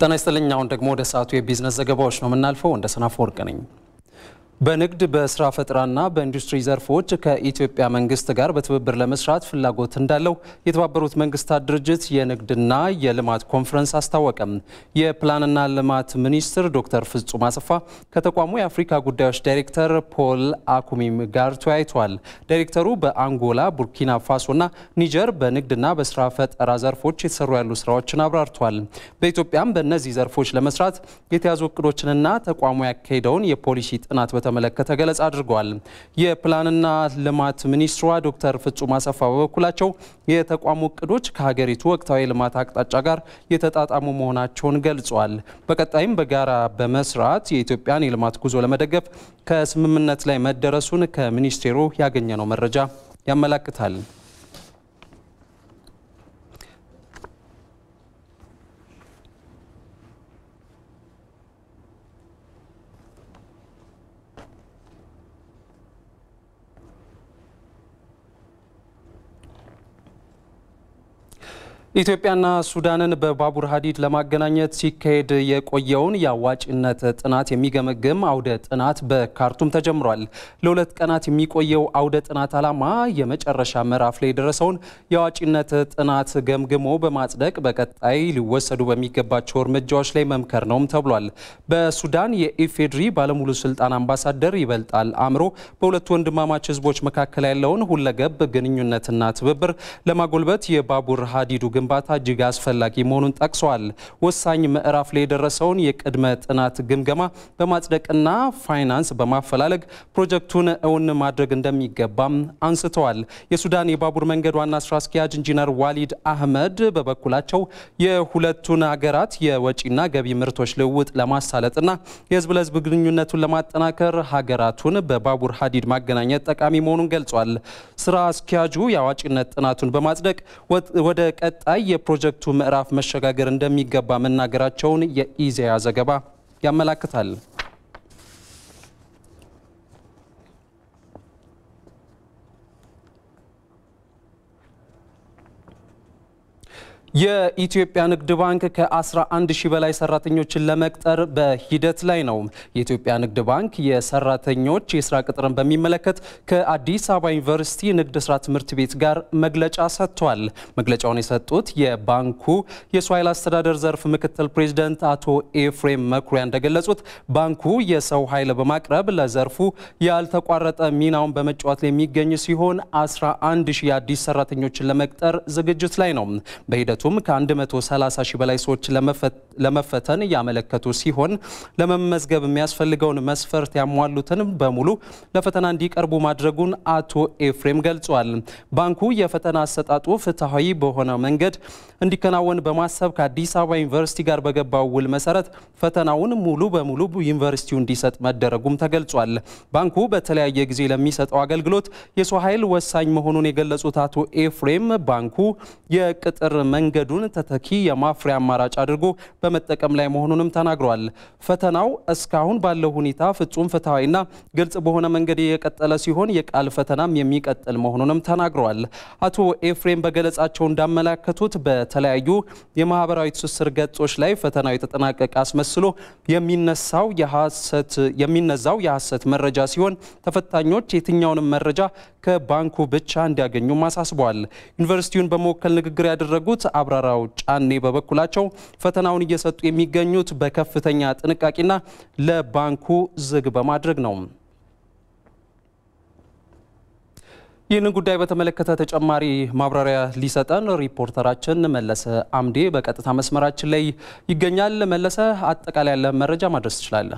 ጤና ይስጥልኝ። አሁን ደግሞ ወደ ሰዓቱ የቢዝነስ ዘገባዎች ነው የምናልፈው። እንደ ሰናፍ ወርቅ ነኝ። በንግድ በስራ ፈጠራና በኢንዱስትሪ ዘርፎች ከኢትዮጵያ መንግስት ጋር በትብብር ለመስራት ፍላጎት እንዳለው የተባበሩት መንግስታት ድርጅት የንግድና የልማት ኮንፈረንስ አስታወቀም። የፕላንና ልማት ሚኒስትር ዶክተር ፍጹም አሰፋ ከተቋሙ የአፍሪካ ጉዳዮች ዳይሬክተር ፖል አኩሚም ጋር ተወያይተዋል። ዳይሬክተሩ በአንጎላ፣ ቡርኪና ፋሶና ኒጀር በንግድና በስራ ፈጠራ ዘርፎች የተሰሩ ያሉ ስራዎችን አብራርተዋል። በኢትዮጵያም በእነዚህ ዘርፎች ለመስራት የተያዙ እቅዶችንና ተቋሙ ያካሄደውን የፖሊሲ ጥናት በተመለከተ ገለጻ አድርገዋል። የፕላንና ልማት ሚኒስትሯ ዶክተር ፍጹም አሰፋ በበኩላቸው የተቋሙ እቅዶች ከሀገሪቱ ወቅታዊ ልማት አቅጣጫ ጋር የተጣጣሙ መሆናቸውን ገልጸዋል። በቀጣይም በጋራ በመስራት የኢትዮጵያን የልማት ጉዞ ለመደገፍ ከስምምነት ላይ መደረሱን ከሚኒስቴሩ ያገኘነው መረጃ ያመላክታል። ኢትዮጵያና ሱዳንን በባቡር ሀዲድ ለማገናኘት ሲካሄድ የቆየውን የአዋጭነት ጥናት የሚገመግም አውደ ጥናት በካርቱም ተጀምሯል። ለሁለት ቀናት የሚቆየው አውደ ጥናት ዓላማ የመጨረሻ ምዕራፍ ላይ የደረሰውን የአዋጭነት ጥናት ገምግሞ በማጽደቅ በቀጣይ ሊወሰዱ በሚገባቸው እርምጃዎች ላይ መምከር ነውም ተብሏል። በሱዳን የኢፌድሪ ባለሙሉ ስልጣን አምባሳደር ይበልጣል አእምሮ በሁለቱ ወንድማማች ሕዝቦች መካከል ያለውን ሁለገብ ግንኙነትና ትብብር ለማጎልበት የባቡር ሀዲዱ ግንባታ እጅግ አስፈላጊ መሆኑን ጠቅሰዋል። ወሳኝ ምዕራፍ ላይ የደረሰውን የቅድመ ጥናት ግምገማ በማጽደቅና ፋይናንስ በማፈላለግ ፕሮጀክቱን እውን ማድረግ እንደሚገባም አንስተዋል። የሱዳን የባቡር መንገድ ዋና ስራ አስኪያጅ ኢንጂነር ዋሊድ አህመድ በበኩላቸው የሁለቱን ሀገራት የወጪና ገቢ ምርቶች ልውውጥ ለማሳለጥና የህዝብ ለህዝብ ግንኙነቱን ለማጠናከር ሀገራቱን በባቡር ሀዲድ ማገናኘት ጠቃሚ መሆኑን ገልጿል። ስራ አስኪያጁ የአዋጭነት ጥናቱን በማጽደቅ ወደ ቀጣይ የፕሮጀክቱ ምዕራፍ መሸጋገር እንደሚገባ መናገራቸውን የኢዜአ ዘገባ ያመላክታል። የኢትዮጵያ ንግድ ባንክ ከ11 ሺህ በላይ ሰራተኞችን ለመቅጠር በሂደት ላይ ነው። የኢትዮጵያ ንግድ ባንክ የሰራተኞች የስራ ቅጥርን በሚመለከት ከአዲስ አበባ ዩኒቨርሲቲ ንግድ ስራ ትምህርት ቤት ጋር መግለጫ ሰጥቷል። መግለጫውን የሰጡት የባንኩ የሰው ኃይል አስተዳደር ዘርፍ ምክትል ፕሬዚደንት አቶ ኤፍሬም መኩሪያ እንደገለጹት ባንኩ የሰው ኃይል በማቅረብ ለዘርፉ ያልተቋረጠ ሚናውን በመጫወት ላይ የሚገኝ ሲሆን 11 ሺህ የአዲስ ሰራተኞችን ለመቅጠር ዝግጅት ላይ ነው። በሂደቱ ም ከ130 ሺህ በላይ ሰዎች ለመፈተን ያመለከቱ ሲሆን ለመመዝገብ የሚያስፈልገውን መስፈርት ያሟሉትን በሙሉ ለፈተና እንዲቀርቡ ማድረጉን አቶ ኤፍሬም ገልጿል። ባንኩ የፈተና አሰጣጡ ፍትሐዊ በሆነ መንገድ እንዲከናወን በማሰብ ከአዲስ አበባ ዩኒቨርሲቲ ጋር በገባው ውል መሰረት ፈተናውን ሙሉ በሙሉ ዩኒቨርሲቲው እንዲሰጥ መደረጉም ተገልጿል። ባንኩ በተለያየ ጊዜ ለሚሰጠው አገልግሎት የሰው ኃይል ወሳኝ መሆኑን የገለጹት አቶ ኤፍሬም ባንኩ የቅጥር መንገዱን ተተኪ የማፍሪያ አማራጭ አድርጎ በመጠቀም ላይ መሆኑንም ተናግሯል። ፈተናው እስካሁን ባለው ሁኔታ ፍጹም ፍትሐዊና ግልጽ በሆነ መንገድ የቀጠለ ሲሆን የቃል ፈተናም የሚቀጥል መሆኑንም ተናግረዋል። አቶ ኤፍሬም በገለጻቸው እንዳመላከቱት በተለያዩ የማህበራዊ ትስስር ገጾች ላይ ፈተናው የተጠናቀቀ አስመስሎ የሚነሳው የሚነዛው የሐሰት መረጃ ሲሆን ተፈታኞች የትኛውንም መረጃ ከባንኩ ብቻ እንዲያገኙም አሳስበዋል። ዩኒቨርሲቲውን በመወከል ንግግር ያደረጉት አብራራው ጫኔ በበኩላቸው ፈተናውን እየሰጡ የሚገኙት በከፍተኛ ጥንቃቄና ለባንኩ ዝግ በማድረግ ነው። ይህንን ጉዳይ በተመለከተ ተጨማሪ ማብራሪያ ሊሰጠን ሪፖርተራችን መለሰ አምዴ በቀጥታ መስመራችን ላይ ይገኛል። መለሰ፣ አጠቃላይ ያለ መረጃ ማድረስ ትችላለህ?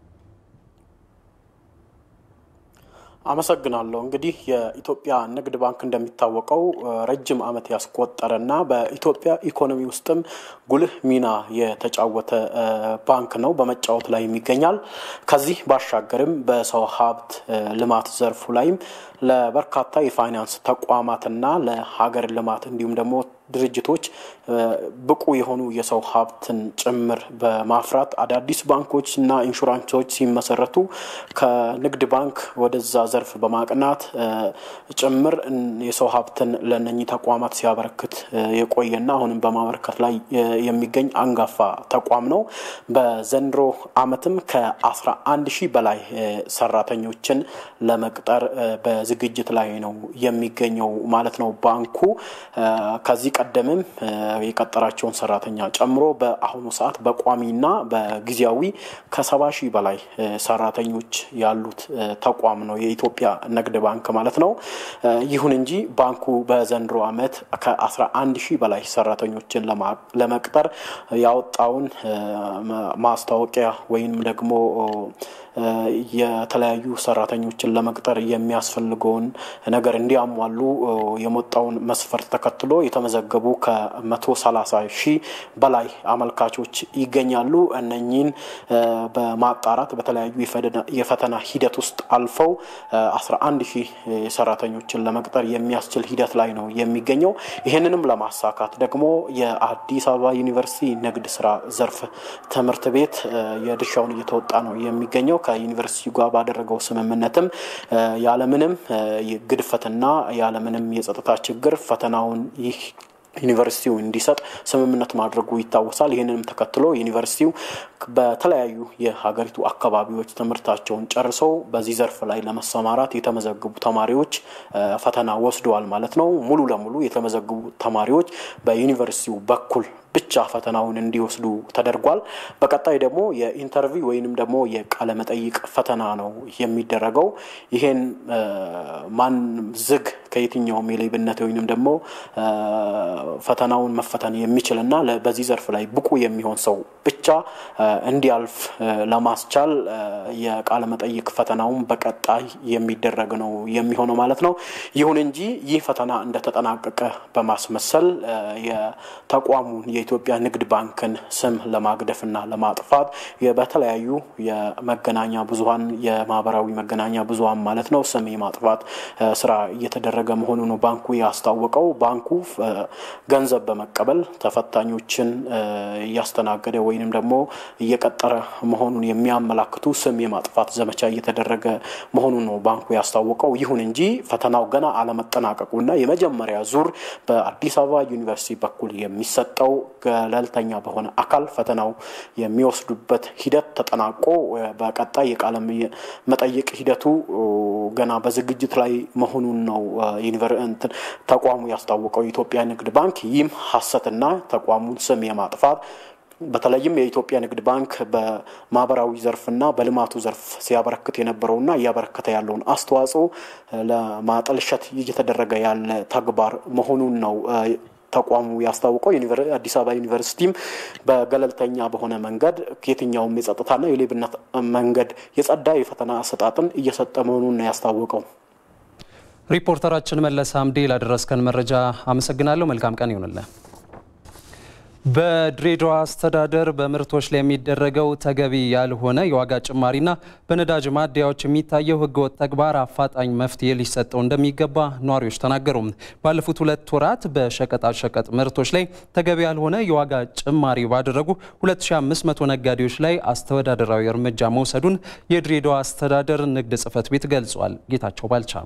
አመሰግናለሁ። እንግዲህ የኢትዮጵያ ንግድ ባንክ እንደሚታወቀው ረጅም ዓመት ያስቆጠረና በኢትዮጵያ ኢኮኖሚ ውስጥም ጉልህ ሚና የተጫወተ ባንክ ነው፣ በመጫወት ላይ ይገኛል። ከዚህ ባሻገርም በሰው ሀብት ልማት ዘርፉ ላይም ለበርካታ የፋይናንስ ተቋማትና ለሀገር ልማት እንዲሁም ደግሞ ድርጅቶች ብቁ የሆኑ የሰው ሀብትን ጭምር በማፍራት አዳዲስ ባንኮች እና ኢንሹራንሶች ሲመሰረቱ ከንግድ ባንክ ወደዛ ዘርፍ በማቅናት ጭምር የሰው ሀብትን ለነኚህ ተቋማት ሲያበረክት የቆየና አሁንም በማበረከት ላይ የሚገኝ አንጋፋ ተቋም ነው። በዘንድሮ ዓመትም ከአስራ አንድ ሺህ በላይ ሰራተኞችን ለመቅጠር በዝግጅት ላይ ነው የሚገኘው ማለት ነው። ባንኩ ከዚህ ቀደምም የቀጠራቸውን ሰራተኛ ጨምሮ በአሁኑ ሰዓት በቋሚና በጊዜያዊ ከሰባ ሺህ በላይ ሰራተኞች ያሉት ተቋም ነው የኢትዮጵያ ንግድ ባንክ ማለት ነው። ይሁን እንጂ ባንኩ በዘንድሮ ዓመት ከአስራ አንድ ሺህ በላይ ሰራተኞችን ለመቅጠር ያወጣውን ማስታወቂያ ወይም ደግሞ የተለያዩ ሰራተኞችን ለመቅጠር የሚያስፈልገውን ነገር እንዲያሟሉ የመጣውን መስፈርት ተከትሎ የተመዘገቡ ከመቶ ሰላሳ ሺህ በላይ አመልካቾች ይገኛሉ። እነኚህን በማጣራት በተለያዩ የፈተና ሂደት ውስጥ አልፈው አስራ አንድ ሺህ ሰራተኞችን ለመቅጠር የሚያስችል ሂደት ላይ ነው የሚገኘው። ይህንንም ለማሳካት ደግሞ የአዲስ አበባ ዩኒቨርሲቲ ንግድ ስራ ዘርፍ ትምህርት ቤት የድርሻውን እየተወጣ ነው የሚገኘው። ከዩኒቨርሲቲ ጋር ባደረገው ስምምነትም ያለምንም ግድፈትና ያለምንም የጸጥታ ችግር ፈተናውን ይህ ዩኒቨርሲቲው እንዲሰጥ ስምምነት ማድረጉ ይታወሳል። ይህንንም ተከትሎ ዩኒቨርሲቲው በተለያዩ የሀገሪቱ አካባቢዎች ትምህርታቸውን ጨርሰው በዚህ ዘርፍ ላይ ለመሰማራት የተመዘገቡ ተማሪዎች ፈተና ወስደዋል ማለት ነው። ሙሉ ለሙሉ የተመዘገቡ ተማሪዎች በዩኒቨርሲቲው በኩል ብቻ ፈተናውን እንዲወስዱ ተደርጓል። በቀጣይ ደግሞ የኢንተርቪው ወይንም ደግሞ የቃለ መጠይቅ ፈተና ነው የሚደረገው። ይሄን ማን ዝግ ከየትኛውም የሌብነት ወይንም ደግሞ ፈተናውን መፈተን የሚችልና በዚህ ዘርፍ ላይ ብቁ የሚሆን ሰው ብቻ እንዲያልፍ ለማስቻል የቃለ መጠይቅ ፈተናውን በቀጣይ የሚደረግ ነው የሚሆነው ማለት ነው። ይሁን እንጂ ይህ ፈተና እንደተጠናቀቀ በማስመሰል የተቋሙን የኢትዮጵያ ንግድ ባንክን ስም ለማግደፍና ለማጥፋት በተለያዩ የመገናኛ ብዙኃን የማህበራዊ መገናኛ ብዙኃን ማለት ነው ስም የማጥፋት ስራ እየተደረገ መሆኑ ነው ባንኩ ያስታወቀው። ባንኩ ገንዘብ በመቀበል ተፈታኞችን እያስተናገደ ወይንም ደግሞ እየቀጠረ መሆኑን የሚያመላክቱ ስም የማጥፋት ዘመቻ እየተደረገ መሆኑን ነው ባንኩ ያስታወቀው። ይሁን እንጂ ፈተናው ገና አለመጠናቀቁና የመጀመሪያ ዙር በአዲስ አበባ ዩኒቨርሲቲ በኩል የሚሰጠው ገለልተኛ በሆነ አካል ፈተናው የሚወስዱበት ሂደት ተጠናቆ በቀጣይ የቃለ መጠይቅ ሂደቱ ገና በዝግጅት ላይ መሆኑን ነው ተቋሙ ያስታወቀው የኢትዮጵያ ንግድ ባንክ። ይህም ሀሰትና ተቋሙን ስም የማጥፋት በተለይም የኢትዮጵያ ንግድ ባንክ በማህበራዊ ዘርፍና በልማቱ ዘርፍ ሲያበረክት የነበረውና እያበረከተ ያለውን አስተዋጽኦ ለማጠልሸት እየተደረገ ያለ ተግባር መሆኑን ነው ተቋሙ ያስታውቀው። አዲስ አበባ ዩኒቨርሲቲም በገለልተኛ በሆነ መንገድ የትኛውም የጸጥታና የሌብነት መንገድ የጸዳ የፈተና አሰጣጥን እየሰጠ መሆኑን ነው ያስታወቀው። ሪፖርተራችን መለስ አምዴ ላደረስከን መረጃ አመሰግናለሁ። መልካም ቀን ይሆንልን። በድሬዳዋ አስተዳደር በምርቶች ላይ የሚደረገው ተገቢ ያልሆነ የዋጋ ጭማሪና በነዳጅ ማደያዎች የሚታየው ሕገወጥ ተግባር አፋጣኝ መፍትሄ ሊሰጠው እንደሚገባ ነዋሪዎች ተናገሩ። ባለፉት ሁለት ወራት በሸቀጣሸቀጥ ምርቶች ላይ ተገቢ ያልሆነ የዋጋ ጭማሪ ባደረጉ 2500 ነጋዴዎች ላይ አስተዳደራዊ እርምጃ መውሰዱን የድሬዳዋ አስተዳደር ንግድ ጽሕፈት ቤት ገልጿል። ጌታቸው ባልቻ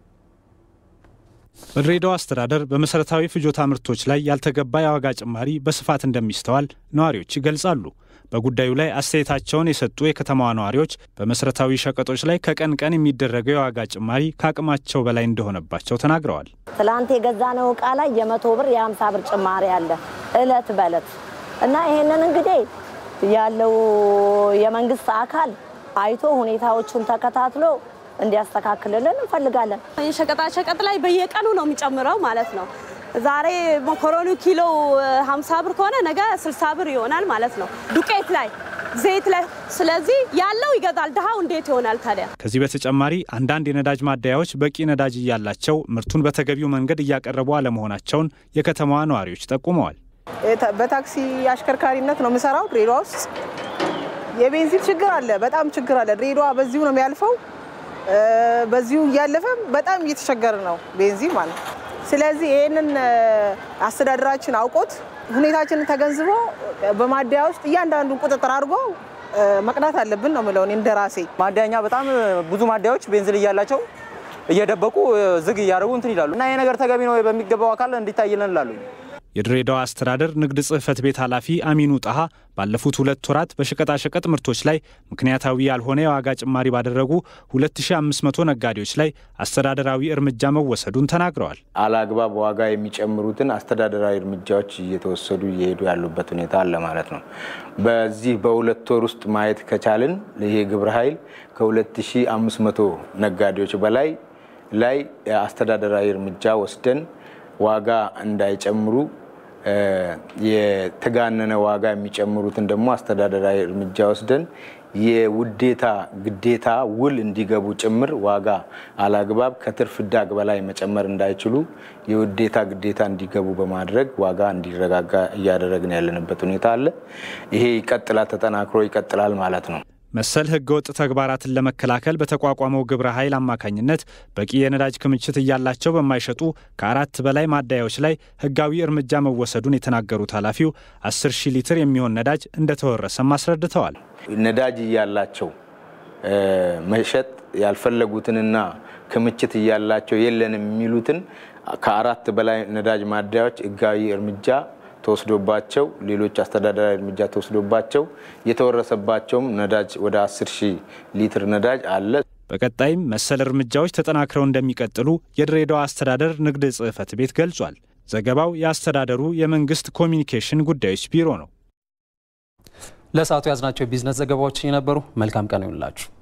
በድሬዳዋ አስተዳደር በመሰረታዊ ፍጆታ ምርቶች ላይ ያልተገባ የዋጋ ጭማሪ በስፋት እንደሚስተዋል ነዋሪዎች ይገልጻሉ። በጉዳዩ ላይ አስተያየታቸውን የሰጡ የከተማዋ ነዋሪዎች በመሰረታዊ ሸቀጦች ላይ ከቀን ቀን የሚደረገው የዋጋ ጭማሪ ከአቅማቸው በላይ እንደሆነባቸው ተናግረዋል። ትላንት የገዛነው እቃ ላይ የመቶ ብር የሀምሳ ብር ጭማሪ አለ እለት በእለት እና ይሄንን እንግዲህ ያለው የመንግስት አካል አይቶ ሁኔታዎቹን ተከታትሎ እንዲያስተካክልልን እንፈልጋለን። የሸቀጣሸቀጥ ላይ በየቀኑ ነው የሚጨምረው ማለት ነው። ዛሬ መኮረኒ ኪሎ 50 ብር ከሆነ ነገ 60 ብር ይሆናል ማለት ነው። ዱቄት ላይ፣ ዘይት ላይ። ስለዚህ ያለው ይገዛል፣ ድሃው እንዴት ይሆናል ታዲያ? ከዚህ በተጨማሪ አንዳንድ የነዳጅ ማደያዎች በቂ ነዳጅ እያላቸው ምርቱን በተገቢው መንገድ እያቀረቡ አለመሆናቸውን የከተማዋ ነዋሪዎች ጠቁመዋል። በታክሲ አሽከርካሪነት ነው የምሰራው ድሬዳዋ ውስጥ። የቤንዚን ችግር አለ፣ በጣም ችግር አለ። ድሬዳዋ በዚሁ ነው የሚያልፈው በዚሁ እያለፈ በጣም እየተቸገረ ነው ቤንዚን ማለት ነው። ስለዚህ ይህንን አስተዳደራችን አውቆት ሁኔታችንን ተገንዝቦ በማደያ ውስጥ እያንዳንዱን ቁጥጥር አድርጎ መቅዳት አለብን ነው የምለው እኔ እንደራሴ። ማደያኛ በጣም ብዙ ማደያዎች ቤንዚል እያላቸው እየደበቁ ዝግ እያደረጉ እንትን ይላሉ እና ይህ ነገር ተገቢ ነው በሚገባው አካል እንዲታይልን እላሉ። የድሬዳዋ አስተዳደር ንግድ ጽሕፈት ቤት ኃላፊ አሚኑ ጣሃ ባለፉት ሁለት ወራት በሸቀጣሸቀጥ ምርቶች ላይ ምክንያታዊ ያልሆነ የዋጋ ጭማሪ ባደረጉ 2500 ነጋዴዎች ላይ አስተዳደራዊ እርምጃ መወሰዱን ተናግረዋል። አላግባብ ዋጋ የሚጨምሩትን አስተዳደራዊ እርምጃዎች እየተወሰዱ እየሄዱ ያሉበት ሁኔታ አለ ማለት ነው። በዚህ በሁለት ወር ውስጥ ማየት ከቻልን ይሄ ግብረ ኃይል ከ2500 ነጋዴዎች በላይ ላይ አስተዳደራዊ እርምጃ ወስደን ዋጋ እንዳይጨምሩ የተጋነነ ዋጋ የሚጨምሩትን ደግሞ አስተዳደራዊ እርምጃ ወስደን የውዴታ ግዴታ ውል እንዲገቡ ጭምር ዋጋ አላግባብ ከትርፍ ዳግ በላይ መጨመር እንዳይችሉ የውዴታ ግዴታ እንዲገቡ በማድረግ ዋጋ እንዲረጋጋ እያደረግን ያለንበት ሁኔታ አለ። ይሄ ይቀጥላል፣ ተጠናክሮ ይቀጥላል ማለት ነው። መሰል ህገወጥ ተግባራትን ለመከላከል በተቋቋመው ግብረ ኃይል አማካኝነት በቂ የነዳጅ ክምችት እያላቸው በማይሸጡ ከአራት በላይ ማደያዎች ላይ ህጋዊ እርምጃ መወሰዱን የተናገሩት ኃላፊው 10 ሺህ ሊትር የሚሆን ነዳጅ እንደተወረሰም አስረድተዋል። ነዳጅ እያላቸው መሸጥ ያልፈለጉትንና ክምችት እያላቸው የለንም የሚሉትን ከአራት በላይ ነዳጅ ማደያዎች ህጋዊ እርምጃ ተወስዶባቸው ሌሎች አስተዳደራዊ እርምጃ ተወስዶባቸው የተወረሰባቸውም ነዳጅ ወደ 10 ሺህ ሊትር ነዳጅ አለ። በቀጣይም መሰል እርምጃዎች ተጠናክረው እንደሚቀጥሉ የድሬዳዋ አስተዳደር ንግድ ጽሕፈት ቤት ገልጿል። ዘገባው የአስተዳደሩ የመንግስት ኮሚኒኬሽን ጉዳዮች ቢሮ ነው። ለሰዓቱ ያዝናቸው የቢዝነስ ዘገባዎች የነበሩ መልካም ቀን ይሁንላችሁ።